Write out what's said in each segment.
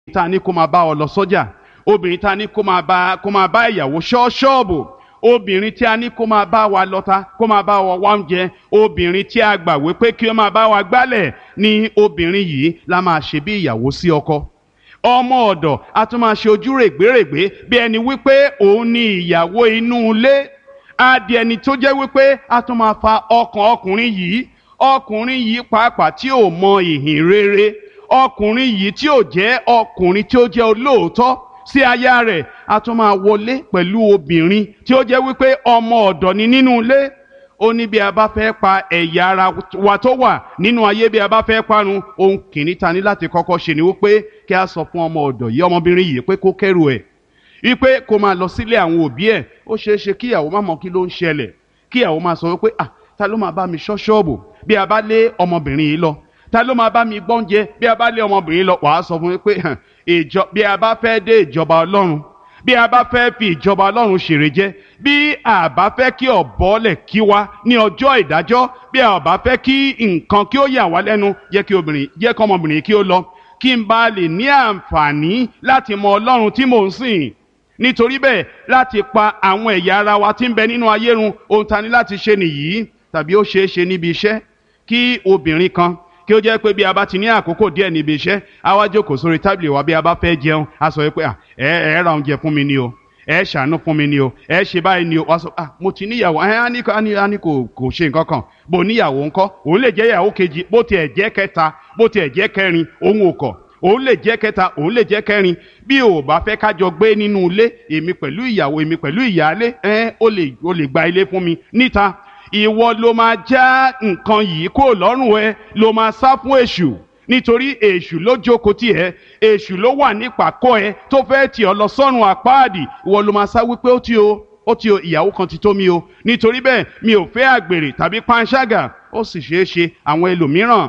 ta ni kó máa bá ọ lọ sọ́jà obìnrin ta ni kó máa bá kó máa bá ìyàwó ṣọ́ ṣọ́ọ̀bù obìnrin tí a ní kó máa bá wa lọ́ta kó máa bá wa wá oúnjẹ obìnrin tí a gbà wípé kí ó máa bá wa gbálẹ̀ ni obìnrin yìí la máa ṣe bí ìyàwó sí ọkọ ọmọ ọ̀dọ̀ a tún máa ṣe ojú règbèrègbè bí ẹni wípé òun ni ìyàwó inú ilé á di ẹni tó jẹ́ wípé a tún máa fa ọkàn ọkùnrin yìí ọkùnrin yìí pàápàá tí ò mọ ìhìn rere ọkùnrin yìí tí ò jẹ́ ọkùnrin tí ó jẹ́ olóòótọ́ sí aya rẹ̀ a tún máa wọlé pẹ̀lú obìnrin tí ó jẹ́ wípé ọmọ ọ̀dọ̀ ni nínú ilé ó ní bí a bá fẹ́ pa ẹ̀yà ara wa tó wà nínú ayé bí a bá fẹ́ parun ohun kìíní ta ní láti kọ́kọ́ ṣe ni wípé kí a sọ fún ọmọ ọ̀dọ̀ yìí ọmọbìnrin yìí pé kó kẹ́rù ẹ̀ wípé kó máa lọ sílé àwọn òbí ẹ̀ ó ṣeé ṣe kí ìyàwó má mọ kí ló ń ṣẹlẹ̀ kí ìyàwó máa sọ wípé ah ta ló máa bá mi ṣọ́ ṣọ́ọ̀bù bí a bá lé ọmọbìnrin yìí lọ ta ló máa bá mi gbọ́njẹ bí a bá lé ọmọbìnrin lọ wàá sọ fún mi pé ìjọ bí a bá fẹ́ dé ìjọba ọlọ́run bí a bá fẹ́ fi ìjọba ọlọ́run ṣèrè jẹ bí a bá fẹ́ kí ọ̀bọ́lẹ̀ kí wa ní ọjọ́ ìdájọ́ bí a bá fẹ́ kí nǹkan kí ó yà wá lẹ́nu jẹ́ kí obìnrin jẹ́ kí ọmọbìnrin kí ó lọ kí n bá lè ní àǹfààní láti mọ ọlọ́run tí mò ń sìn nítorí bẹ́ẹ̀ láti pa àwọn ẹ̀yà ara wa tí ń bẹ nínú ayé run ohun ta ni láti ṣe nìyí tàbí ó ṣeé ṣe níbi iṣẹ́ kí obìnrin kan kí ó jẹ́ pé bí a bá ti ní àkókò díẹ̀ níbi iṣẹ́ a wá jókòó sórí tábìlì wa bí a bá fẹ́ jẹun a sọ pé ẹ ẹ ra oúnjẹ fún mi ni o ẹ ṣàánú fún mi ni o ẹ ṣe báyìí ni o wá sọ ah mo ti níyàwó ẹ á ní á ní kò kò ṣe nǹkan kan bó níyàwó ńkọ́ òun lè jẹ́ ìyàwó kejì bó tiẹ̀ jẹ́ kẹta bó tiẹ̀ jẹ́ kẹrin òun ò kọ̀ òun lè jẹ́ kẹta òun lè jẹ́ kẹrin bí o bá fẹ́ kájọ gbé nínú ilé èmi pẹ̀lú ìyàwó èmi pẹ̀lú ìyáálé ẹ ó lè ó lè gba ilé fún mi níta ìwọ ló máa já nǹkan yìí kó lọ́rùn ẹ ló máa sá fún èṣù nítorí èṣù ló jókòó tì ẹ́ èṣù ló wà nípàkọ́ ẹ tó fẹ́ tì ọ́ lọ sọ́run àpáàdì ìwọ ló máa sá wípé ó ti o ó ti o ìyàwó kan ti tó mi o nítorí bẹ́ẹ̀ mi ò fẹ́ àgbèrè tàbí panṣágà ó sì ṣeé ṣe àwọn ẹlòmíràn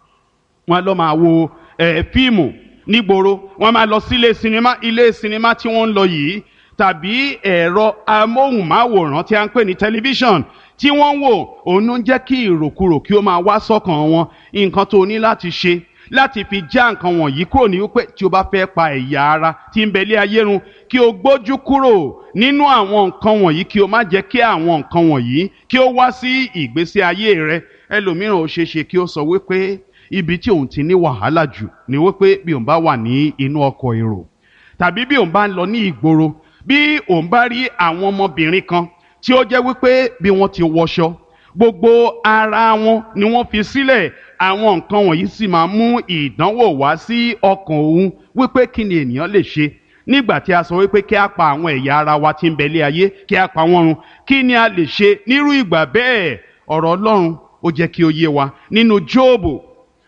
wọn lọ máa wo ẹ fíìmù nígboro wọn máa lọ sílé sinimá ilé sinimá tí wọ́n ń lọ yìí tàbí ẹ̀rọ amóhùnmáwòrán tí a ń pè ní tẹlifíṣàn tí wọ́n ń wò òun ló ń jẹ́ kí ìròkurò kí ó máa wá sọ́kàn wọn nǹkan tó ní láti ṣe láti fi já nǹkan wọ̀nyí kúrò ní wípé tí o bá fẹ́ pa ẹ̀yà ara tí ń bẹ lé ayé run kí o gbójú kúrò nínú àwọn nǹkan wọ̀nyí kí o má jẹ́ kí àwọn nǹkan wọ̀nyí kí ó wá sí ìgbésí ayé rẹ ẹlòmíràn ó ṣeé ṣe kí ó sọ wípé ibi tí òun ti ní wàhálà jù ni wípé bí òun bá wà ní inú ọkọ̀ èrò tàbí bí òun bá ń lọ ní ìgboro bí òun bá rí àwọn ọmọbìnrin kan tí ó jẹ́ wípé bí wọ́n ti wọṣọ gbogbo ara wọn ni wọ́n fi sílẹ̀ àwọn nǹkan wọ̀nyí sì máa mú ìdánwò wá sí ọkàn òun wípé kí ni ènìyàn lè ṣe nígbà tí a sọ wípé kí a pa àwọn ẹ̀yà ara wa tí ń bẹ lé ayé kí a pa wọ́n run kí ni a lè ṣe nírú ìgbà bẹ́ẹ̀ ọ̀rọ̀ Ọlọ́run ó jẹ́ kí ó yé wa nínú Jóòbù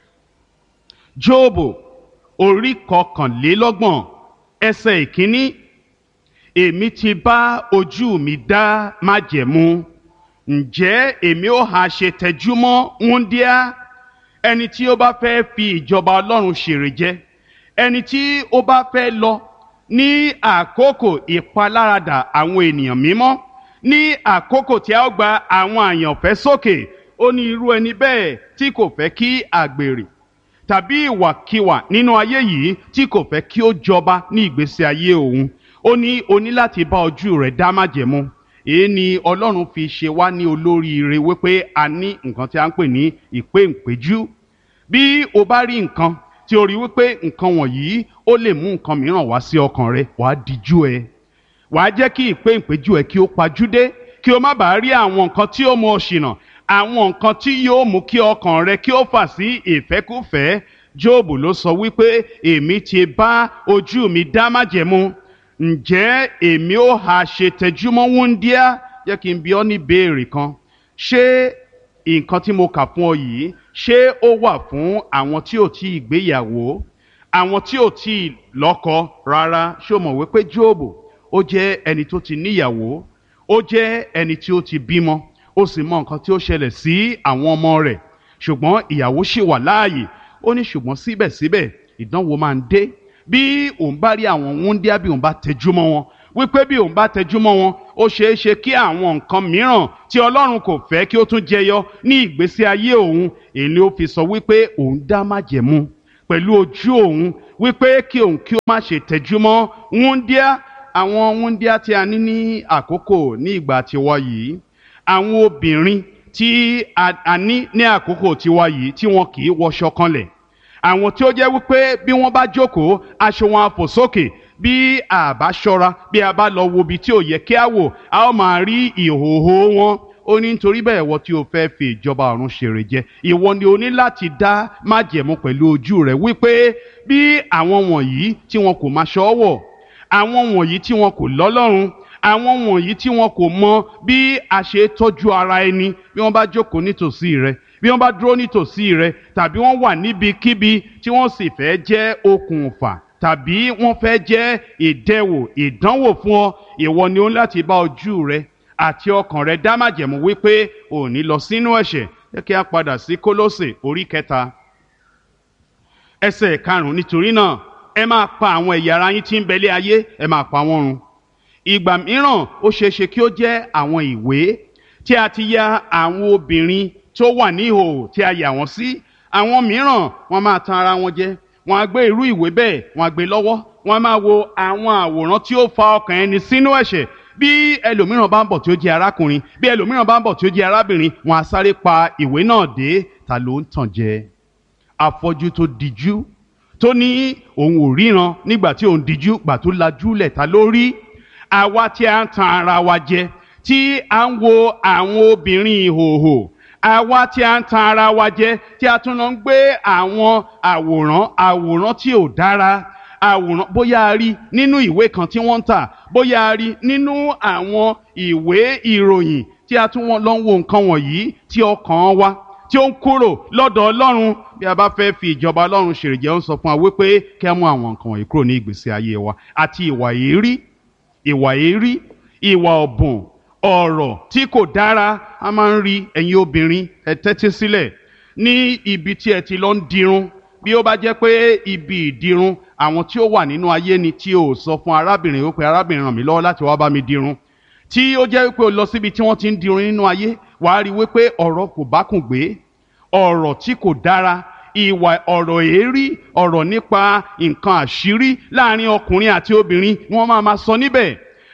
Jóòbù orí kọkànlélọ́gbọ̀n ẹsẹ̀ ìkíní èmi ti bá ojú mi dá májẹ̀mú ǹjẹ́ èmi ó ha ṣe tẹjúmọ́ wúndíá ẹni tí ó bá fẹ́ fi ìjọba ọlọ́run ṣèrè jẹ ẹni tí ó bá fẹ́ lọ ní àkókò ìpaláradà àwọn ènìyàn mímọ́ ní àkókò tí a ó gba àwọn àyànfẹ́ sókè ó ní irú ẹni bẹ́ẹ̀ tí kò fẹ́ kí àgbèrè tàbí ìwàkiwà nínú ayé yìí tí kò fẹ́ kí ó jọba ní ìgbésí ayé òun ó ní o ní láti bá ojú rẹ̀ dá májẹ̀mú èyí ni ọlọ́run fi ṣe wá ní olóríire wípé a ní nǹkan tí a ń pè ní ìpéǹpéjú bí o bá rí nǹkan tí o rí wípé nǹkan wọ̀nyí ó lè mú nǹkan mìíràn wá sí ọkàn rẹ wàá díjú ẹ wàá jẹ́ kí ìpéǹpéjú ẹ kí ó pajúdé kí o má bàa rí àwọn nǹkan tí ó mú ọ ṣìnà àwọn nǹkan tí yóò mú kí ọkàn rẹ kí ó fà sí ìfẹ́kúfẹ̀ẹ́ Jóòbù ló sọ wípé èmi ti bá ojú mi dá májẹ̀mú ǹjẹ́ èmi ó ha ṣe tẹjúmọ́ wúndíá jẹ́ kí n bi ọ́ ní béèrè kan ṣé nǹkan tí mo kà fún ọ yìí ṣé ó wà fún àwọn tí ò tí ì gbéyàwó àwọn tí ò tí ì lọ́kọ rárá ṣé o mọ̀ wípé Jóòbù ó jẹ́ ẹni tó ti níyàwó ó jẹ́ ẹni tí ó ti bímọ ó sì mọ nǹkan tí ó ṣẹlẹ̀ sí àwọn ọmọ rẹ̀ ṣùgbọ́n ìyàwó ṣì wà láàyè ó ní ṣùgbọ́n síbẹ̀síbẹ̀ ìdánwò máa ń dé bí òun bá rí àwọn wúndíá bí òun bá tẹjú mọ́ wọn wípé bí òun bá tẹjú mọ́ wọn ó ṣeé ṣe kí àwọn nǹkan mìíràn tí Ọlọ́run kò fẹ́ kí ó tún jẹyọ ní ìgbésí ayé òun èyí ni ó fi sọ wípé òun dá májẹ̀mú pẹ̀lú ojú òun wípé kí òun kí ó má ṣe tẹjúmọ́ wúndíá àwọn wúndíá tí a ní ní àkókò ní ìgbà tiwa yìí àwọn obìnrin tí a ní ní àkókò tiwa yìí tí wọn kì í wọṣọ kanlẹ̀ àwọn tí ó jẹ́ wípé bí wọ́n bá jókòó aṣọ wọn á fò sókè bí a bá ṣọ́ra bí a bá lọ wo ibi tí ò yẹ kí a wò a ó máa rí ìhòòhò wọn ó ní nítorí bẹ́ẹ̀ wọ́n tí o fẹ́ fi ìjọba ọ̀run ṣèrè jẹ ìwọ ni o ní láti dá májẹ̀mú pẹ̀lú ojú rẹ̀ wípé bí àwọn wọ̀nyí tí wọn kò máa ṣọ́wọ̀ àwọn wọ̀nyí tí wọn kò lọ́lọ́run àwọn wọ̀nyí tí wọn kò mọ bí a ṣe tọ́jú ara ẹni bí wọ́n bá jókòó nítòsí rẹ bí wọ́n bá dúró nítòsí rẹ tàbí wọ́n wà níbikíbi tí wọ́n sì fẹ́ jẹ́ okùnfà tàbí wọ́n fẹ́ jẹ́ ìdẹwò ìdánwò fún ọ ìwọ ni ó ń láti bá ojú rẹ àti ọkàn rẹ dá májẹ̀mú wípé ò ní lọ sínú ẹ̀ṣẹ̀ jẹ́ kí a padà sí kólósè orí kẹta ẹsẹ̀ karùn-ún nítorí náà ẹ máa pa àwọn ẹ̀yà ara yín tí ń bẹlé ayé ẹ máa pa wọ́n run ìgbà mìíràn ó ṣeé ṣe kí ó jẹ́ àwọn ìwé tí a ti ya àwọn obìnrin tó wà ní ìhòòhò tí a yà wọ́n sí àwọn mìíràn wọ́n máa tan ara wọn jẹ wọ́n á gbé irú ìwé bẹ́ẹ̀ wọ́n á gbé lọ́wọ́ wọ́n á máa wo àwọn àwòrán tí ó fa ọkàn ẹni sínú ẹ̀ṣẹ̀ bí ẹlòmíràn bá ń bọ̀ tí ó jẹ́ arákùnrin bí ẹlòmíràn bá ń bọ̀ tí ó jẹ́ arábìnrin wọ́n á sáré pa ìwé náà dé ta ló ń tàn jẹ afọ́jú tó dijú tó ní òun ò ríran nígbà tí òun dijú gbà tó lajúlẹ̀ ta ló rí àwa tí a ń tan ara wa jẹ tí a ń wo àwọn obìnrin ìhòòhò àwa tí a ń tan ara wa jẹ tí a tún lọ ń gbé àwọn àwòrán àwòrán tí ò dára àwòrán bóyá a rí nínú ìwé kan tí wọ́n ń tà bóyá a rí nínú àwọn ìwé ìròyìn tí a tún lọ ń wo nǹkan wọ̀nyí tí ọkàn wa tí ó ń kúrò lọ́dọ̀ ọlọ́run bí a bá fẹ́ fi ìjọba ọlọ́run ṣèrèjẹ́ ó ń sọ fún wa wípé kí a mú àwọn nǹkan wọ̀nyí kúrò ní ìgbésí ayé wa àti ìwà èérí ìwà èérí ìwà ọ̀bùn ọ̀rọ̀ tí kò dára a máa ń rí ẹ̀yin obìnrin ẹ tẹ́tí sílẹ̀ ní ibi tí ẹ ti lọ ń dirun bí ó bá jẹ́ pé ibi ìdirun àwọn tí ó wà nínú ayé ni tí o sọ fún arábìnrin wípé arábìnrin ràn mí lọ́wọ́ láti wá bá mi dirun tí ó jẹ́ wípé o lọ síbi tí wọ́n ti ń dirun nínú ayé wàá rí wípé ọ̀rọ̀ kò bá kùn gbé ọ̀rọ̀ tí kò dára ìwà ọ̀rọ̀ èérí ọ̀rọ̀ nípa nǹkan àṣírí láàrin ọkùnrin àti obìnrin wọ́n máa ma sọ níbẹ̀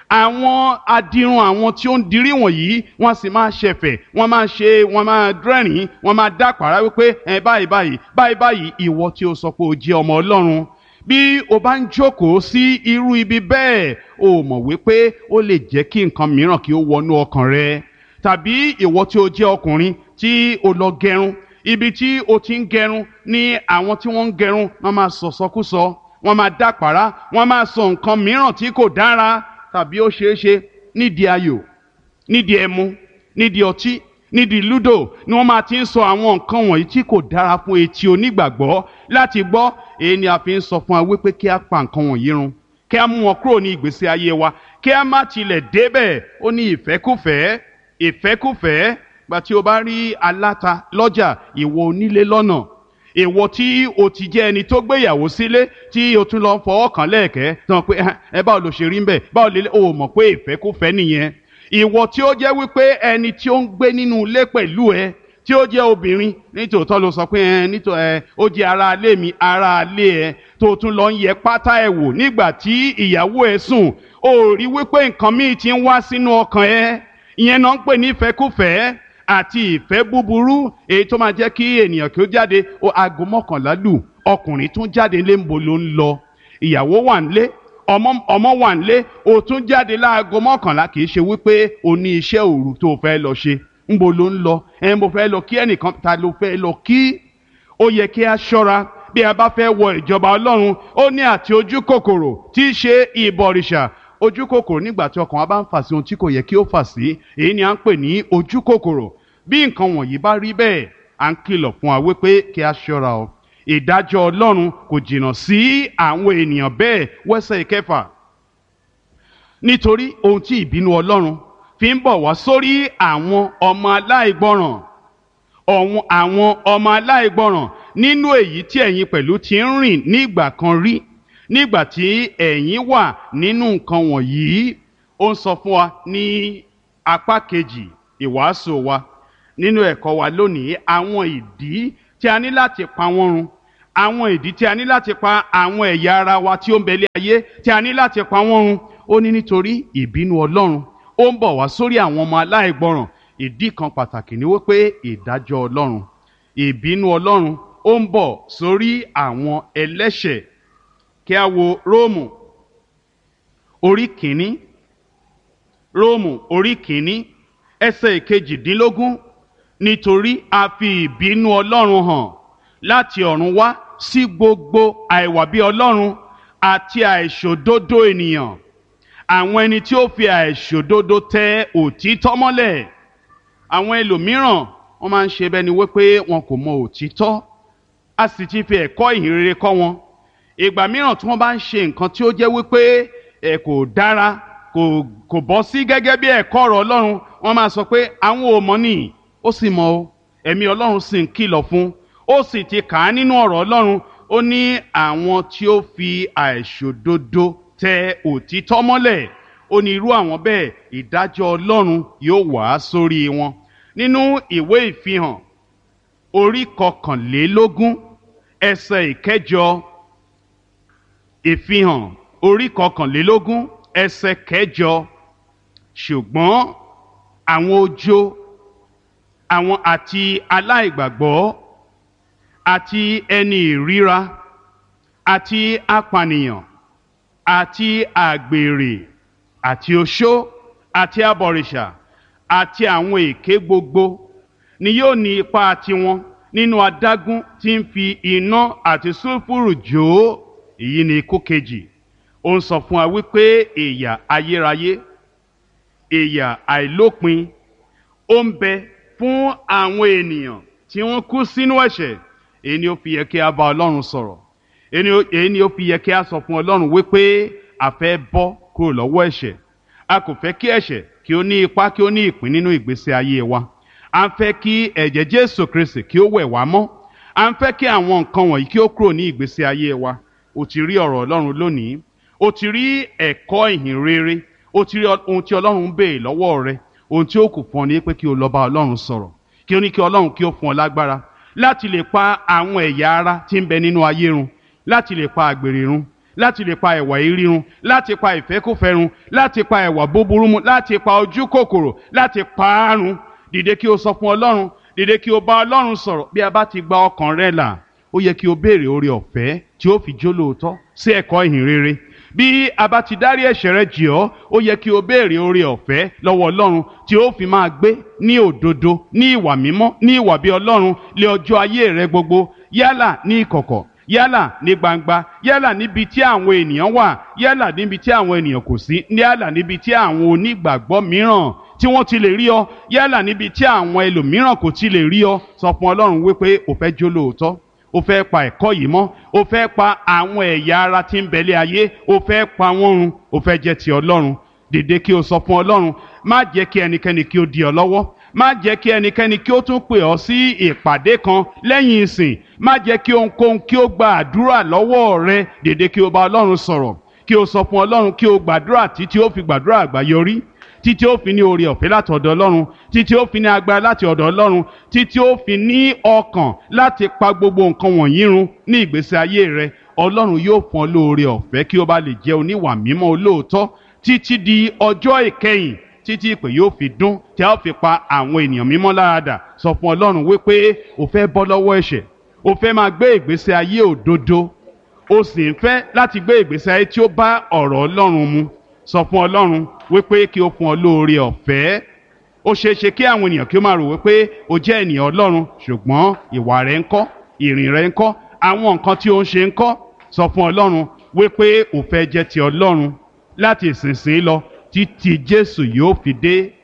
àwọn adirun àwọn tí ó ń dirí wọ̀nyí wọ́n sì máa ṣẹ̀fẹ̀ wọ́n máa ṣe wọ́n máa dẹ́rìn wọ́n máa dápàrá wípé ẹ báyìí báyìí báyìí báyìí ìwọ tí o sọ pé o jẹ́ ọmọ ọlọ́run bí o bá ń jókòó sí irú ibi bẹ́ẹ̀ o mọ̀ wípé ó lè jẹ́ kí nǹkan mìíràn kí ó wọnú ọkàn rẹ tàbí ìwọ tí o jẹ́ ọkùnrin tí o lọ gẹrun ibi tí o ti ń gẹrun ní àwọn tí wọ́n ń gẹrun wọ́n máa sọ̀sọ́kúsọ wọ́n máa dápàrá wọ́n máa sọ nǹkan mìíràn tí kò dára tàbí ó ṣeé ṣe nídìí ayò nídìí ẹmu nídìí ọtí nídìí lúdò ni wọ́n máa ti ń sọ àwọn nǹkan wọ̀nyí tí kò dára fún etí onígbàgbọ́ láti gbọ́ èyí ni a fi ń sọ fún wa wípé kí a pa nǹkan wọ̀nyí run kí a mú wọn kúrò ní ìgbésí ayé wa kí a má tilẹ̀ débẹ̀ ó ní ìfẹ́kùfẹ́ ìfẹ́kùfẹ́ gba tí o bá rí aláta lọ́jà ìwọ onílé lọ́nà èwo tí o ti jẹ́ ẹni tó gbéyàwó sílé tí o tún lọ fọwọ́ kàn lẹ́ẹ̀kẹ́ tán pé ẹ báwo ló ṣe rí ń bẹ̀ báwo lè o mọ̀ pé ìfẹ́kùfẹ́ nìyẹn ìwọ tí ó jẹ́ wípé ẹni tí ó ń gbé nínú ilé pẹ̀lú ẹ tí ó jẹ́ obìnrin nítòótọ́ ló sọ pé ẹ nítò ẹ ó jẹ́ ara ilé mi ara ilé ẹ tó tún lọ ń yẹ pátá ẹ wò nígbà tí ìyàwó ẹ sùn ó rí wípé nǹkan míì ti ń wá sínú ọkàn ẹ ìyẹn náà ń pè ní ìfẹ́kùfẹ́ àti ìfẹ́ búburú èyí tó máa jẹ́ kí ènìyàn kí ó jáde ó aago mọ́kànlá lù ọkùnrin tún jáde lé ńbo ló ń lọ ìyàwó wà nílé ọmọ ọmọ wà nílé ó tún jáde láago mọ́kànlá kì í ṣe wípé o ní iṣẹ́ òru tó fẹ́ lọ ṣe ńbo ló ń lọ ẹ̀ mo fẹ́ lọ kí ẹnìkan ta ló fẹ́ lọ kí ó yẹ kí a ṣọ́ra bí a bá fẹ́ wọ ìjọba ọlọ́run ó ní àti ojú kòkòrò tí í ṣe ìbọ̀rìṣà ojú kòkòrò nígbà tí ọkàn wa bá ń fà sí ohun tí kò yẹ kí ó fà sí èyí ni à ń pè ní ojú kòkòrò bí nǹkan wọ̀nyí bá rí bẹ́ẹ̀ à ń kìlọ̀ fún wa wípé kí a ṣọ́ra o ìdájọ́ ọlọ́run kò jìnnà sí àwọn ènìyàn bẹ́ẹ̀ wẹ́sẹ̀ ìkẹfà nítorí ohun tí ìbínú ọlọ́run fi ń bọ̀ wá sórí àwọn ọmọ aláìgbọràn ọ̀hún àwọn ọmọ aláìgbọràn nínú èyí tí ẹ̀yin pẹ̀lú ti ń rìn nígbà kan rí nígbà tí ẹ̀yin wà nínú nǹkan wọ̀nyí ó ń sọ fún wa ní apá kejì ìwàásù wa nínú ẹ̀kọ́ wa lónìí àwọn ìdí tí a ní láti pa wọ́n run àwọn ìdí tí a ní láti pa àwọn ẹ̀yà ara wa tí ó ń bẹ̀lẹ̀ ayé tí a ní láti pa wọ́n run ó ní nítorí ìbínú ọlọ́run ó ń bọ̀ wá sórí àwọn ọmọ aláìgbọràn ìdí kan pàtàkì ni wípé ìdájọ́ ọlọ́run ìbínú ọlọ́run ó ń bọ̀ sórí àwọn ẹlẹ́ṣẹ̀ kí a wo róòmù orí kìíní róòmù orí kìíní ẹsẹ̀ ìkejìdínlógún nítorí a fi ìbínú ọlọ́run hàn láti ọ̀run wá sí gbogbo àìwà bí ọlọ́run àti àìṣòdodo ènìyàn àwọn ẹni tí ó fi àìṣòdodo tẹ òtítọ́ mọ́lẹ̀ àwọn ẹlòmíràn wọ́n máa ń ṣe bẹ́ni wípé wọn kò mọ òtítọ́ a sì ti fi ẹ̀kọ́ ìhìnrere kọ́ wọn ìgbà mìíràn tí wọ́n bá ń ṣe nǹkan tí ó jẹ́ wípé ẹ̀ kò dára kò kò bọ́ sí gẹ́gẹ́ bí ẹ̀kọ́ ọ̀rọ̀ ọlọ́run wọ́n máa sọ pé àwọn ò mọ̀ nìyí ó sì mọ̀ o ẹ̀mí ọlọ́run sì ń kìlọ̀ fún ó sì ti kà á nínú ọ̀rọ̀ ọlọ́run ó ní àwọn tí ó fi àìṣòdodo tẹ òtítọ́ mọ́lẹ̀ ó ní irú àwọn bẹ́ẹ̀ ìdájọ́ ọlọ́run yóò wá sórí wọn nínú ìwé ìfihàn orí kọkànlélógún ẹsẹ̀ ìkẹjọ ìfihàn orí kọkànlélógún ẹsẹ̀ kẹjọ ṣùgbọ́n àwọn ojo àwọn àti aláìgbàgbọ́ àti ẹni ìríra àti apànìyàn àti àgbèrè àti oṣó àti abọ̀rìṣà àti àwọn èké gbogbo ni yóò ní ipa tiwọn nínú adágún tí ń fi iná àti sulfuru jó èyí ni ikú kejì ó ń sọ fún wa wípé ìyà ayérayé ìyà àìlópin ó ń bẹ fún àwọn ènìyàn tí wọ́n kú sínú ẹ̀ṣẹ̀ èyí ni ó fi yẹ kí a bá ọlọ́run sọ̀rọ̀ èyí ni ó fi yẹ kí a sọ fún ọlọ́run wípé a fẹ́ bọ́ kúrò lọ́wọ́ ẹ̀ṣẹ̀ a kò fẹ́ kí ẹ̀ṣẹ̀ kí ó ní ipa kí ó ní ìpín nínú ìgbésí ayé wa a ń fẹ́ kí ẹ̀jẹ̀ jésù kristi kí ó wẹ̀ wá mọ́ a ń fẹ́ kí àwọn nǹkan wọ̀nyí kí ó kúrò ní ìgbésí ayé wa o ti rí ọ̀rọ̀ ọlọ́run lónìí o ti rí ẹ̀kọ́ ìhìn rere o ti rí ohun tí ọlọ́run ń béè lọ́wọ́ rẹ ohun tí ó kù fún ọ ní pé kí o lọ bá ọlọ́run sọ̀rọ̀ kí o ní kí ọlọ́run kí ó fún ọ lágbára láti lè pa àwọn ẹ̀yà ara tí ń bẹ nínú ayé run láti lè pa àgbèrè run láti lè pa ẹ̀wà ìrírun láti pa ìfẹ́kùfẹ́ run láti pa ẹ̀wà búburú mu láti pa ojú kòkòrò láti pa á run dìde kí o sọ fún ọlọ́run dìde kí o bá ọlọ́run sọ̀rọ̀ bí a bá ti gba ọkàn rẹ là ó yẹ kí o béèrè oore ọ̀fẹ́ tí ó fi jó lóòótọ́ sí ẹ̀kọ́ ìhìn rere bí a bá ti dárí ẹ̀ṣẹ̀ rẹ jì ọ́ ó yẹ kí o béèrè oore ọ̀fẹ́ lọ́wọ́ ọlọ́run tí ó fi máa gbé ní òdodo ní ìwà mímọ́ ní ìwà bí ọlọ́run lé ọjọ́ ayé rẹ gbogbo yálà ní ìkọ̀kọ̀ yálà ní gbangba yálà níbi tí àwọn ènìyàn wà yálà níbi tí àwọn ènìyàn kò sí yálà níbi tí àwọn onígbàgbọ́ mìíràn tí wọ́n ti lè rí ọ yálà níbi tí àwọn ẹlòmíràn kò ti lè rí ọ sọ fún ọlọ́run wípé o fẹ́ jó lóòótọ́ o fẹ́ pa ẹ̀kọ́ yìí mọ́ o fẹ́ pa àwọn ẹ̀yà ara tí ń bẹ̀lẹ̀ ayé o fẹ́ pa wọ́n run o fẹ́ jẹ́ ti ọlọ́run dìde kí o sọ fún ọlọ́run má jẹ́ kí ẹnikẹ́ni kí ó di ọ lọ́wọ́ má jẹ́ kí ẹnikẹ́ni kí ó tún pè ọ́ sí ìpàdé kan lẹ́yìn ìsìn má jẹ́ kí ohunkóhun kí ó gba àdúrà lọ́wọ́ rẹ dìde kí o bá ọlọ́run sọ̀rọ̀ kí o sọ fún ọlọ́run kí o gbàdúrà títí ó fi gbàdúrà àgbáyọrí títí ó fi ní oore ọ̀fẹ́ láti ọ̀dọ̀ ọlọ́run títí ó fi ní agbára láti ọ̀dọ̀ ọlọ́run títí ó fi ní ọkàn láti pa gbogbo nǹkan wọ̀nyí run ní ìgbésí ayé rẹ ọlọ́run yóò fún ọ lóore ọ̀fẹ́ kí ó bá lè jẹ́ oníwà mímọ́ olóòótọ́ títí di ọjọ́ ìkẹyìn títí ìpè yóò fi dún tí a ó fi pa àwọn ènìyàn mímọ́ láradà sọ fún ọlọ́run wípé o fẹ́ bọ́ lọ́wọ́ ẹ̀ṣẹ̀ o fẹ́ máa gbé ìgbésí ayé òdodo o sì ń fẹ́ láti gbé ìgbésí ayé tí ó bá ọ̀rọ̀ ọlọ́run mu sọ fún ọlọ́run wípé kí o fún ọ lóore ọ̀fẹ́ ó ṣeé ṣe kí àwọn ènìyàn kí ó máa rò wípé o jẹ́ ènìyàn ọlọ́run ṣùgbọ́n ìwà rẹ ń kọ́ ìrìn rẹ ń kọ́ àwọn nǹkan tí o ń ṣe ń kọ́ sọ fún ọlọ́run wípé o fẹ́ jẹ́ ti ọlọ́run láti ìsinsìnyí lọ títí jésù yóò fi dé